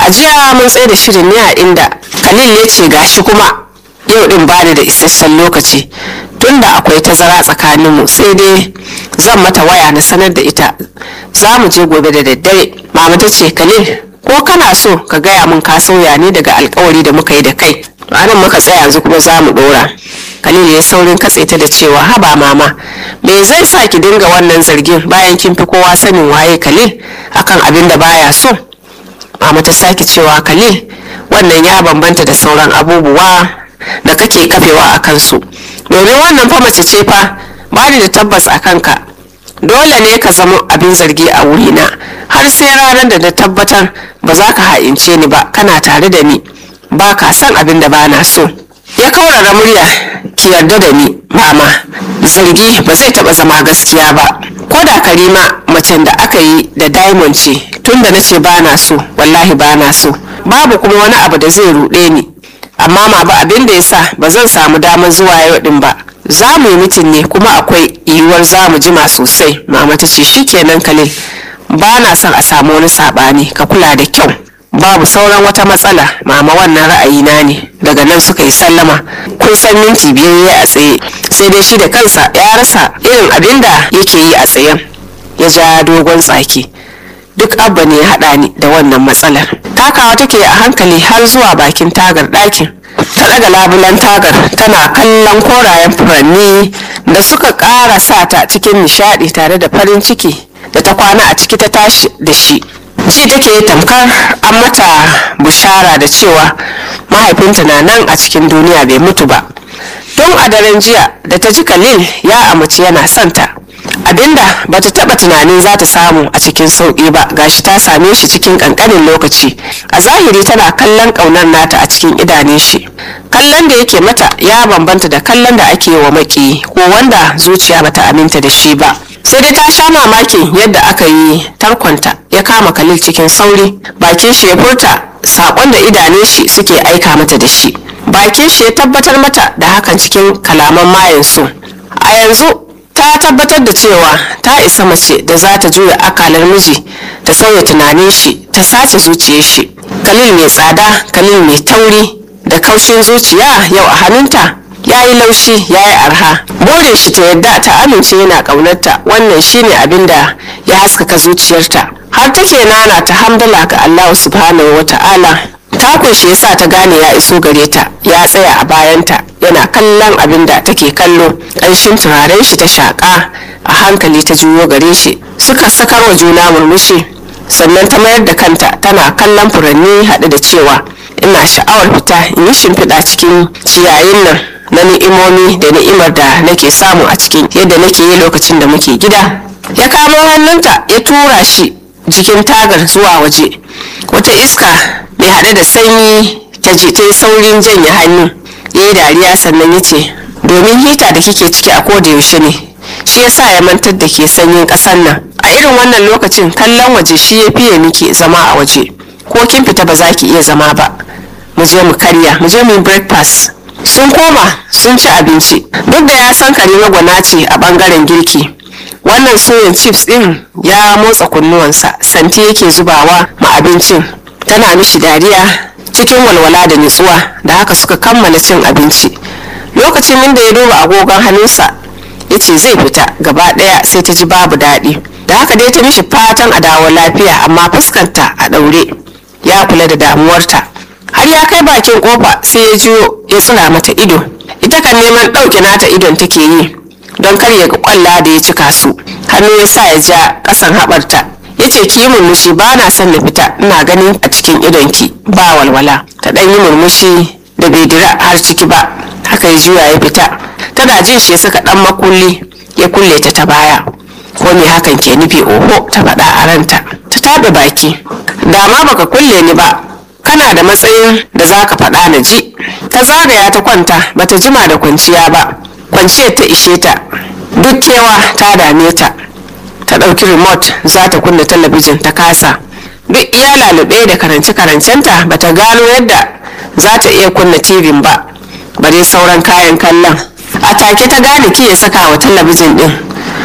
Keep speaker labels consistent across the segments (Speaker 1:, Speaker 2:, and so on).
Speaker 1: a jiya mun tsaye da shirin ne a inda khalil ya ce gashi kuma yau din bani da isasshen lokaci tunda akwai tazara tsakaninmu sai dai zan mata waya na sanar da ita za mu je gobe da daddare mama ta ce khalil ko kana so ka gaya min ka sauya ne daga alkawari da muka yi da kai to anan muka tsaya yanzu kuma za mu dora khalil ya saurin katse ta da cewa haba mama me zai sa ki dinga wannan zargin bayan kin fi kowa sanin waye khalil akan abin da baya so mama ta sake cewa khalil wannan ya bambanta da sauran abubuwa da kake kafewa a kansu domin wannan fa mace ce fa ba ni da tabbas a kanka dole ne ka zama abin zargi a wurina har sai ranar da na tabbatar ba za ka ha'ince ni ba kana tare da ni ba ka san abin da ba na so ya kaurara murya ki yarda da ni mama zargi ba zai taba zama gaskiya ba ko da karima macen da aka yi da diamond ce tun da na ce ba na so wallahi ba na so babu kuma wani abu da zai ruɗe ni amma ma ba abin da ya sa ba zan samu damar zuwa yau din ba za mu yi mitin ne kuma akwai yiwuwar za mu jima sosai mama ta ce shikenan kalil ba na son a samu wani saɓani ka kula da kyau babu sauran wata matsala mama wannan ra'ayina ne daga nan suka yi sallama kun san minti biyar ya a tsaye sai dai shi da kansa ya rasa irin abin da yake yi a tsayen ya ja dogon tsaki duk abba ne ya haɗa ni da wannan matsalar takawa take a hankali har zuwa bakin tagar ɗakin ta ɗaga labulan tagar tana kallon korayen furanni da suka ƙara sa ta cikin nishaɗi tare da farin ciki da ta kwana a ciki ta tashi da shi ji take tamkar an mata bushara da cewa mahaifinta na nan a cikin duniya bai mutu ba tun a daren jiya da ta ji khalil ya amaci yana santa abinda ba ta taba tunanin za ta samu a cikin sauƙi ba gashi ta same shi cikin ƙanƙanin lokaci a zahiri tana kallon ƙaunar nata a cikin idanun shi kallon da yake mata ya bambanta da kallon da ake wa maki ko wanda zuciya bata aminta da shi ba sai dai ta sha mamakin yadda aka yi tarkonta ya kama kalil cikin sauri bakin shi ya furta saƙon da idanun shi suke aika mata da shi bakin shi ya tabbatar mata da hakan cikin kalaman mayan su a yanzu ta tabbatar da cewa ta isa mace da za ta juya akalar miji ta sauya tunanin shi ta sace zuciyar shi kalil mai tsada kalil mai tauri da kaushin zuciya yau a hannunta ya yi laushi ya yi arha burin shi ta yadda ta amince yana ƙaunarta wannan shine abin da ya haskaka zuciyarta har take nana ta hamdala ga allahu subhanahu wa ta'ala takun shi yasa ta gane ya iso gare ta ya tsaya a bayanta yana kallon abin da take kallo ƙanshin turaren shi ta shaƙa a hankali ta juyo gare shi suka sakar wa juna murmushi sannan ta mayar da kanta tana kallon furanni haɗe da cewa ina sha'awar fita in yi shimfiɗa cikin ciyayin nan na ni'imomi da ni'imar da nake samu a cikin yadda nake yi lokacin da muke gida ya kamo hannunta ya tura shi jikin tagar zuwa waje wata iska mai haɗe da sanyi ta ji ta yi saurin janye hannu ya yi dariya sannan ya ce domin hita da kike ciki a koda yaushe ne shi ya sa ya mantar da ke sanyin ƙasar nan a irin wannan lokacin kallon waje shi ya fiye miki zama a waje ko kin fita ba za ki iya zama ba mu je mu karya mu je mu yi breakfast sun koma sun ci abinci duk da ya san karima gwana ce a bangaren girki wannan soyan chips din ya motsa kunnuwansa santi yake zubawa ma abincin tana mishi dariya cikin walwala da nutsuwa da haka suka kammala cin abinci lokacin inda ya duba agogon hannunsa ya ce zai fita gaba daya sai ta ji babu daɗi da haka dai ta mishi fatan a dawo lafiya amma fuskanta a ɗaure ya kula da damuwarta har ya kai bakin kofa sai ya jiyo ya tsira mata ido ita kan neman ɗauke nata idon take yi don kar ya ga kwalla da ya cika su hannu ya sa ya ja ƙasan haɓarta ya ce ki yi murmushi ba na son na fita ina ganin a cikin idonki ba walwala ta ɗan yi murmushi da bai dira har ciki ba haka ya juya ya fita tana jin shi saka ɗan makulli ya kulle ta ta baya ko me hakan ke nufi oho ta faɗa a ranta ta taɓe baki da ma baka kulle ni ba kana da matsayin da za ka faɗa na ji ta zagaya ta kwanta bata jima da kwanciya ba kwanciyar ta ishe ta duk kewa ta dame ta ta ɗauki remote za ta kunna talabijin ta kasa duk iya lalube da karance-karancenta bata gano yadda za ta iya kunna tv ba bare sauran kayan kallon a take ta gane ki ya saka wa talabijin din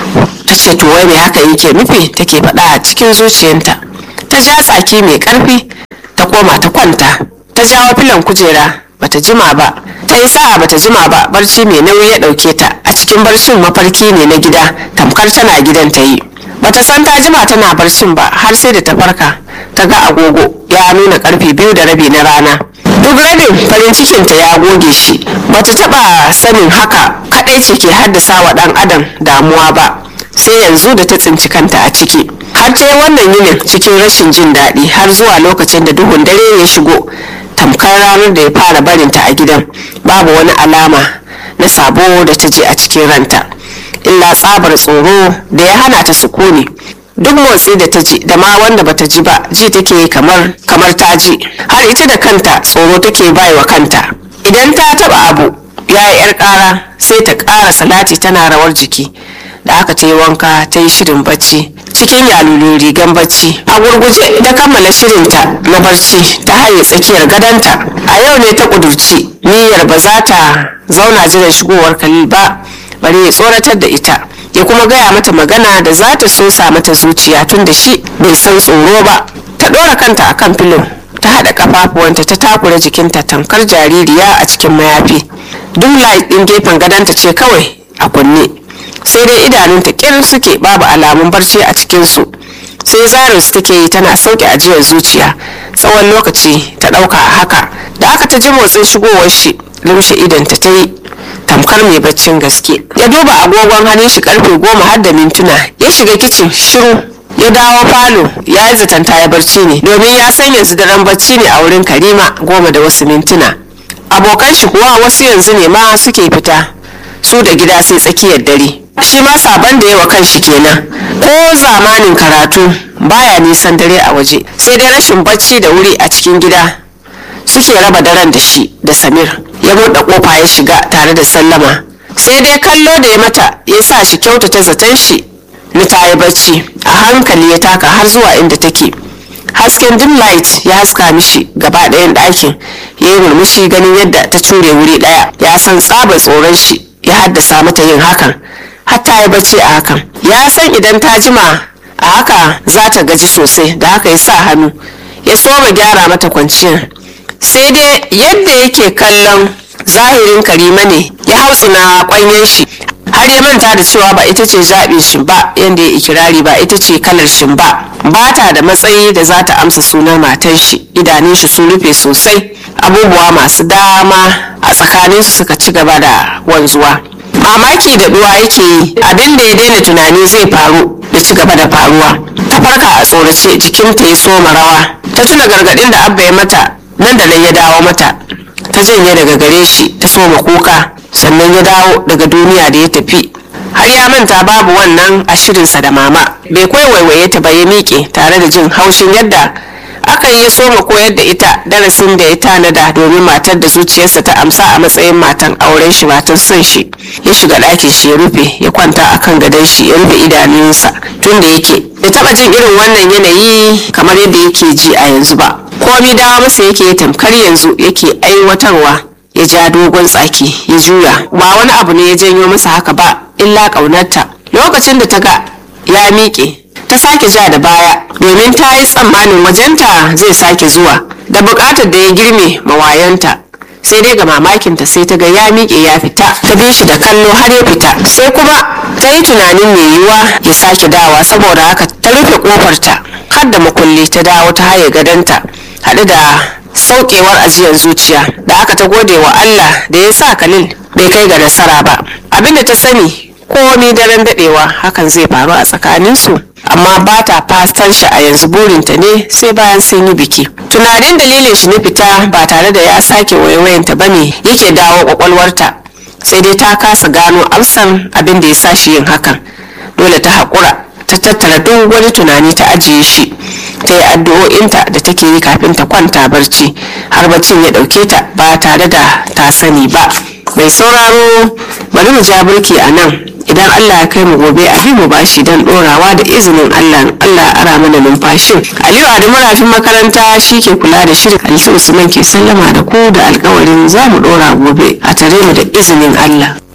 Speaker 1: ta ce to wai me haka yake nufi take faɗa a cikin zuciyarta ta ja tsaki mai ƙarfi ta koma ta kwanta ta jawo filan kujera bata jima ba ta yi sa'a bata jima ba barci mai nauyi ya ɗauke ta a cikin barcin mafarki ne na gida tamkar tana gidan ta yi bata san ta jima tana barcin ba har sai da ta farka ta ga agogo ya nuna karfe biyu da rabi na rana duk rabin farin cikinta ya goge shi bata taba sanin haka kadai ce ke haddasa wa dan adam damuwa ba sai yanzu da ta tsinci kanta a ciki har ta yi wannan yinin cikin rashin jin daɗi har zuwa lokacin da duhun dare ya shigo tamkar ranar da ya fara barinta a gidan babu wani alama na sabo da ta ji a cikin ranta illa tsabar tsoro da ya hana ta sukuni duk motsi da ta ji da ma wanda bata ji ba ji take kamar kamar ta ji har ita da kanta tsoro take bai wa kanta idan ta taba abu ya yi yar kara sai ta kara salati tana rawar jiki da aka ta yi wanka ta yi shirin bacci cikin yalulun rigan bacci a gurguje ta kammala shirinta na barci ta haye tsakiyar gadonta a yau ne ta kudurci niyyar ba za ta zauna jiran shigowar kalil ba bari ya tsoratar da ita ya kuma gaya mata magana da za ta sosa mata zuciya tun da shi bai san tsoro ba ta ɗora kanta a kan filin ta haɗa ƙafafuwanta ta takura jikinta tamkar jaririya a cikin mayafi duk light ɗin gefen gadonta ce kawai a kunne sai dai idanunta ƙirin suke babu alamun barci a cikinsu sai zarin su take yi tana sauke ajiyar zuciya tsawon lokaci ta ɗauka a haka da aka ta ji motsin shigowar shi lumshe idanta ta yi tamkar mai baccin gaske ya duba agogon hannun shi karfe goma har da mintuna ya shiga kicin shiru ya dawo falo ya yi zatanta ya barci ne domin ya san yanzu daren barci ne a wurin karima goma da wasu mintuna abokan shi kuwa wasu yanzu ne ma suke fita su da gida sai tsakiyar dare shi ma sabon da yawa kan shi kenan ko zamanin karatu baya nisan dare a waje sai dai rashin bacci da wuri a cikin gida suke raba daren da shi da samir ya buɗe ƙofa ya shiga tare da sallama sai dai kallo da ya mata ya sa shi kyautata zaton shi na ta yi bacci a hankali ya taka har zuwa inda take hasken dim light ya haska mishi gaba ɗayan ɗakin ya yi murmushi ganin yadda ta cure wuri ɗaya ya san tsaba tsoron shi ya haddasa mata yin hakan har ta yi bacci a hakan ya san idan ta jima a haka za ta gaji sosai da haka ya sa hannu ya soma gyara mata kwanciyar sai dai yadda yake kallon zahirin karima ne ya hautsina kwanyen shi har ya manta da cewa ba ita ce zaɓin shi ba yadda ya ikirari ba ita ce kalar shi ba ba ta da matsayi da za ta amsa sunan matan shi idanun shi sun rufe sosai abubuwa masu dama a tsakaninsu suka ci gaba da wanzuwa mamaki da duwa yake yi abin da ya daina tunani zai faru ya ci gaba da faruwa ta farka a tsorace jikinta ya soma rawa ta tuna gargaɗin da abba ya mata nan da nan ya dawo mata ta janye daga gare shi ta soma kuka sannan ya dawo daga duniya da ya tafi har ya manta babu wannan a shirinsa da mama bai kwai waiwaye ta ba ya miƙe tare da jin haushin yadda aka yi ya soma koyar da ita darasin da ya tanada domin matar da zuciyarsa ta amsa a matsayin matan auren shi matan son shi ya shiga ɗakin shi ya rufe ya kwanta a kan gadon shi ya rufe idanunsa tun da yake ya taɓa jin irin wannan yanayi kamar yadda yake ji a yanzu ba komi dawa masa yake tamkar yanzu yake aiwatarwa ya ja dogon tsaki ya juya ba wani abu ne ya janyo masa haka ba illa ƙaunarta lokacin da ta ga ya miƙe ta sake ja da baya domin ta yi tsammanin wajenta zai sake zuwa da buƙatar da ya girme mawayanta sai dai ga mamakinta sai ta ga ya miƙe ya fita ta bi shi da kallo har ya fita sai kuma ta yi tunanin mai yiwuwa ya sake dawa saboda haka ta rufe ƙofarta har da makulli ta dawo ta haye gadonta haɗu da saukewar ajiyar zuciya da aka ta gode wa Allah da ya sa Khalil bai kai ga nasara ba abinda ta sani komi daren dadewa hakan zai faru a tsakaninsu amma ba ta fatan shi a yanzu burinta ne sai bayan sun yi biki tunanin dalilin shi na fita ba tare da ya sake waiwayanta ba ne yake dawo kwakwalwarta sai dai ta kasa gano amsan abin da ya sa shi yin hakan dole ta haƙura ta tattara duk wani tunani ta ajiye shi ta yi addu'o'inta da take yi kafin ta kwanta barci har baccin ya ɗauke ta ba tare da ta sani ba mai sauraro bari mu ja burki a nan idan allah ya kai mu gobe a bi mu bashi don ɗorawa da izinin allah allah ara mana numfashin aliyu adamu rafin makaranta shi ke kula da shirin aliyu usman ke sallama da ku da alkawarin za mu ɗora gobe a tare mu da izinin allah